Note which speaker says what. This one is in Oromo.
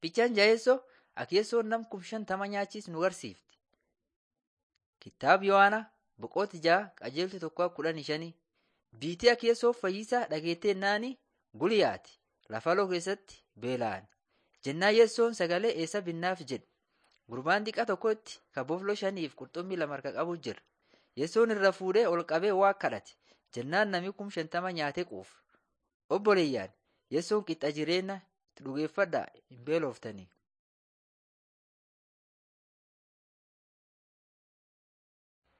Speaker 1: Bichaan jaheessoo akeessoon nam kum shantama nyaachiis nu garsiifti. Kitaaba Yohaanaa boqooti ja'a qajeeltu tokko kudhanii shanii. Biitii akeessoo fayyisaa dhageetteennaan guliyaati. Lafaloo keessatti beela'an. Jennaan yeessoon sagalee eessa binnaaf jedhe. Gurbaan xiqqaa tokkotti ka bofloo shaniif qurxummii lama harka qabu jira. Yeessoon irra fuudhee ol qabee waa kadhate. Jennaan nami kum shantama nyaatee quufe. Obboleeyyaan yeessoon qixxa jireenya dhugeeffadhaa hin beeloftanii.